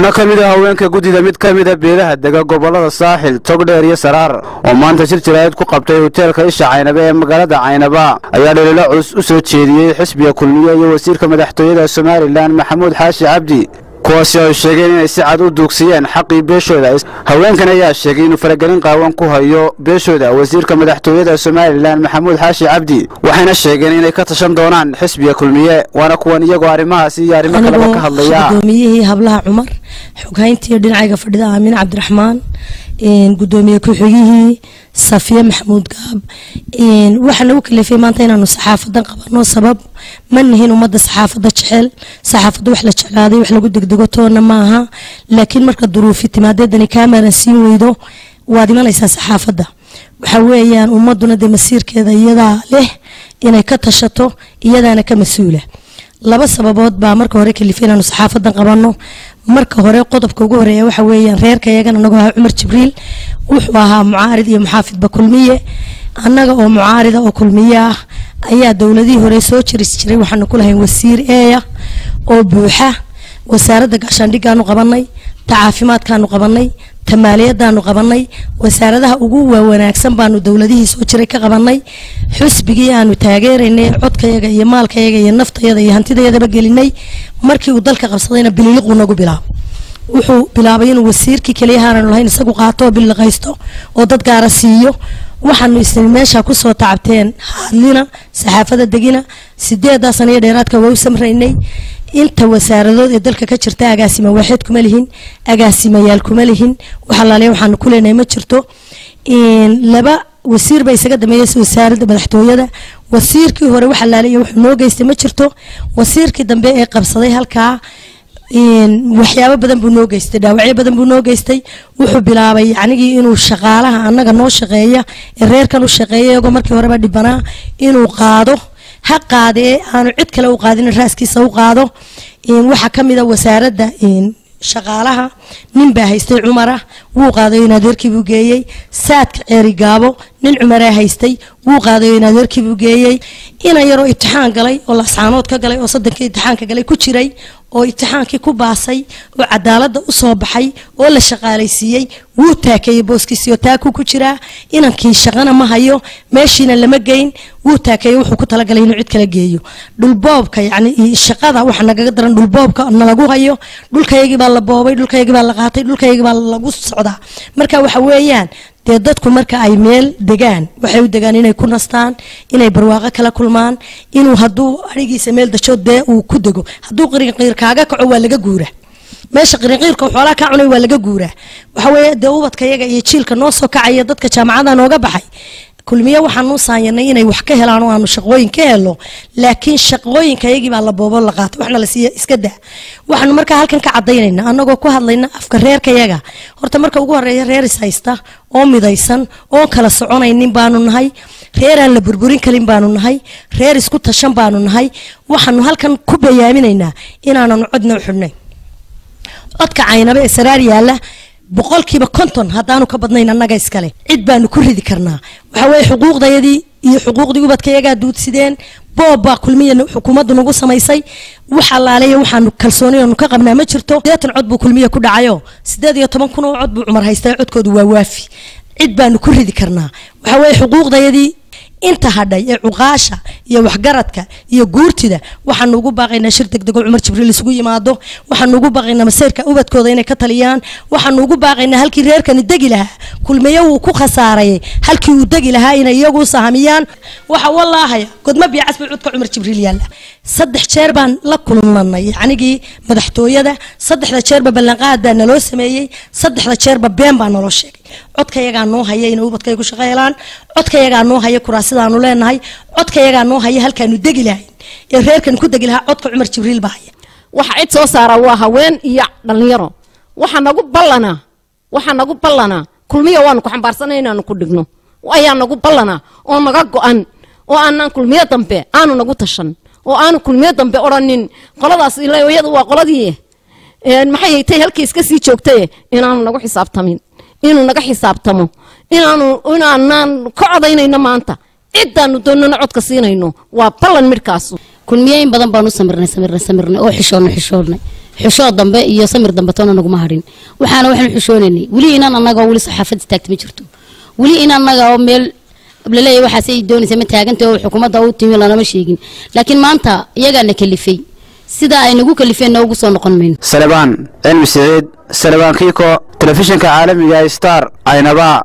xubno ka mid a haweenka guddida mid ka mida beelaha dega gobollada saaxil togdheer iyo saraar oo maanta shir jaraa'id ku qabtay hoteelka isha caynaba ee magaalada caynaba ayaa dhaliilo culus u soo jeediyey xisbiga kulmiye iyo wasiirka madaxtooyada somalilan maxamuud xaashi cabdi kuwaasi ay sheegeen inay si cad u duugsiyeen xaqii beeshooda haweenkan ayaa sheegay inuu faragelin qaawan ku hayo beeshooda wasiirka madaxtooyada somalilan maxamuud xaashi cabdi waxayna sheegeen inay ka tashan doonaan xisbiga kulmiye waana kuwan iyagoo arrimahaasi iyo arrimo kaleba ka hadlaya gudoomiyihii hablaha cumar xoghayntii dhinacayga fadhida aamin cabdiraxmaan gudoomiye ku-xigihii safiye maxamuud gaab waxaa nagu kalifay maanta inaanu saxaafadan qabano sabab ma nihin ummadda saxaafadda jecel saxaafadda wax la jeclaaday wax lagu degdego toona maaha laakiin marka duruufi timaadeedani kaamaran siin weydo waad imanaysaa saxaafadda waxa weeyaan ummaduna dee masiirkeeda iyadaa leh inay ka tashato iyadaana ka mas-uula laba sababood baa marka hore kalifay inaanu saxaafadan qabano marka hore qodobka ugu horeeya waxa weeyaan reerka iyagana anagoo ahaa cumar jibriil wuxuu ahaa mucaarid iyo muxaafidba kulmiye annaga oo mucaarida oo kulmiye ah ayaa dowladihii hore soo jiris jiray waxaanu ku lahayn wasiir eeya oo buuxa wasaaradda gaashaandhigaanu qabanay ta caafimaadkaanu qabanay ta maaliyadaanu qabanay wasaaradaha ugu waawanaagsan baanu dowladihii soo jiray ka qabanay xusbigii aanu taageeraynay codkayaga iyo maalkayaga iyo naftayada iyo hantidayadaba gelinay markii uu dalka qabsadayna bililiquu nagu bilaabo wuxuu bilaabay inuu wasiirkii keliyahaananu lahayn isagu qaato oo billiqaysto oo dad gaara siiyo waxaanu isni meesha kusoo tacabteen hadlina saxaafada degina sideedaa sana iyo dheeraadka waa u samraynay inta wasaaradood ee dalka ka jirta agaasima waaxeed kuma lihin agaasimayaal kuma lihin waxalaaliya waxaanu ku leenahay ma jirto laba wasiir baa isaga dameeyay wasaaradda madaxtooyada wasiirkii hore waxalaaliya wuxuu noo geystay ma jirto wasiirkii dambe ee qabsaday halkaa waxyaabo badan buu noo geystay dhaawacyo badan buu noo geystay wuxuu bilaabay yacnigii inuu shaqaalaha annaga noo shaqeeya ee reerkan u shaqeeya iyagoo markii horeba dhibanaa inuu qaado ha qaadee aanu cid kale u qaadin raaskiisa u qaado waxaa ka mid a wasaaradda shaqaalaha nin baa haystay cumara wuu qaadayo in adeerkiibuu geeyey saadka ceeri gaabo nin cumaraa haystay wuu qaadayo in adeerkiibuu geeyey ina yaroo ibtixaan galay oo lascaanood ka galay oo soddonkii ibtixaanka galay ku jiray oo ibtixaankii ku baasay oo cadaaladda u soo baxay oo la shaqaalaysiiyey wuu taakeeyey booskiisiyo taakuu ku jiraa inankii shaqana ma hayo meeshiina lama geyn wuu taakeeyey wuxuu ku talagalay inuu cid kala geeyo dhulboobka yacni shaqada waxa nagaga daran dhulboobka nalagu hayo dhulkayagii baa la boobay dhulkayagii baa la qaatay dhulkayagii baa lagu socdaa marka waxa weeyaan dee dadku marka ay meel degaan waxay u degaan inay ku nastaan inay barwaaqo kala kulmaan inuu hadduu arigiisa meel dajo dee uu ku dego hadduu qirinqiir kaaga kaco waa laga guura meesha qirinqiirka xoolaha kaa cunay waa laga guuraa waxa weeye dee ubadka yaga iyo jiilka noo soo kacaya dadka jaamacada nooga baxay kulmiye waxaanu saayanay inay wax ka helaan oo aanu shaqooyin ka helo laakiin shaqooyinka yagii baa la boobo la qaato waxna la siiya iska daa waxaanu markaa halkan ka cadaynayna annagoo ku hadlayna afka reerka yaga horta marka ugu horeeya reer is haysta oo midaysan oon kala soconaynin baanu nahay reer aan la burburin kalin baanu nahay reer isku tashan baanu nahay waxaanu halkan ku bayaaminaynaa inaananu codna u xidhnay codka caynaba ee saraar yaalla boqolkiiba konton haddaanu ka badnayn annaga iskale cid baanu ku ridi karnaa waxa weeye xuquuqdayadii iyo xuquuqdii ubadka iyagaa duudsideen boob baa kulmiya xukuumaddu nagu samaysay wax allaaleeya waxaanu kalsooniyanu ka qabnaa ma jirto sideetan cod buu kulmiya ku dhacayo sideed iyo toban kun oo cod buu cumar haystay codkoodu waa waafi cid baanu ku ridi karnaa waxa weeye xuquuqdayadii inta hadhay ee cuqaasha iyo waxgaradka iyo guurtida waxaanu ugu baaqaynaa shir degdego cumar jibriil isugu yimaado waxaanu ugu baaqaynaa masayrka ubadkooda inay ka taliyaan waxaanu ugu baaqaynaa halkii reerkani degi lahaa kulmiye wuu ku khasaarayay halkii uu degi lahaa inay iyagu sahamiyaan waxa wallaahaya godma biicas bay codka cumar jibriil yaalla saddex jeer baan la kulmanay yacnigii madaxtooyada saddexda jeerba ballanqaad baa naloo sameeyey saddexda jeerba been baa naloo sheegay codkayagaa noo haya inay ubadkay ku shaqo helaan codkayagaa noo haya kuraasidaanu leenahay codkayagaa noo haya halkaanu degi lahayn ee reerkan ku degi lahaa codka cumar jibriil baa haya waxa cid soo saara waa haween iyo dhalinyaro waxa nagu ballanaa waxa nagu ballanaa kulmiya waanu ku xambaarsanay inaanu ku dhigno ayaa nagu ballanaa oo naga go-an oo aanaan kulmiyo dambe aanu nagu tashan oo aanu kulmiyo dambe odhanin qoladaas iyadu waa qoladii maxay haytay halkii iska sii joogtaye inaanu nagu xisaabtamin inuu naga xisaabtamo inaanu inaanaan ka codaynayno maanta cidaanu doonana codka siinayno waa ballan midhkaasu kulmiye in badan baanu samirnay samirnay samirnay oo xishoonnay xishoonnay xushoo dambe iyo samir dambe toona naguma hadhin waxaana waxaanu xushoonaynay weli inaan annaga oo weli saxaafad istaagta ma jirto weli in annaga oo meel laleeyahay waxaas ay doonaysa ma taaganta oo xukuumadda u timi lanama sheegin laakiin maanta iyagaana kalifay sidaa ay nagu kalifeenna ugu soo noqon mayno salebaan cilmi siciid salebaan kiiko telefishinka caalamiga star caynaba